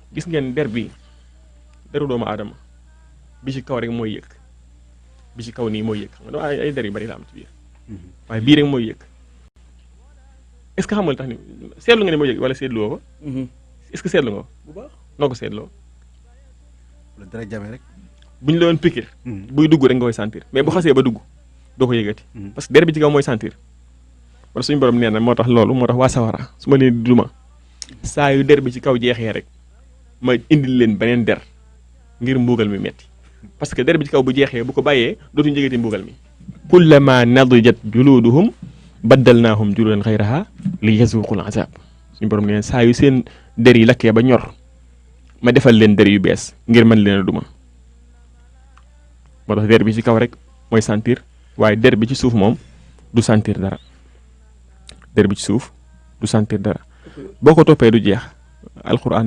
gis ngeen der bi deru doomu aadama bi ci kaw rek mooy yëg bi ci kaw nii mooy yëg xam nga ay ay der yu bari la am ci biir waaye bii rek mooy yëg est-ce que xam nga li tax ni seetlu nga ne mooy yëg wala seetluwoo ko est-ce que seetlu nga ko bu baax noo ko seetloo la dara jame rek bu ñu la doon piquer buy dugg rek nga koy sentir mais bu xasee ba dugg doo ko yëgati parce que der bi ci kaw mooy sentir wala suñu borom nee na moo tax loolu moo tax waa sawara su ma leen di duma saa yu der bi ci kaw jeexee rek ma indil leen beneen der ngir mbugal mi metti parce que der bi ci kaw bu jeexee bu ko bàyyee dootuñu jegeti mbugal mi kullama nadijat juluduhum baddalnaahum juludan xayraha li yazuqul azab suñu borom nee na saa yu seen der yi lakkee ba ñor ma defal leen der yu bees ngir mën leen a duma moo tax der bi ci kaw rek mooy sentir waaye der bi ci suuf moom du sentir dara der bi ci suuf du sentir dara boo ko toppee du jeex alxuraan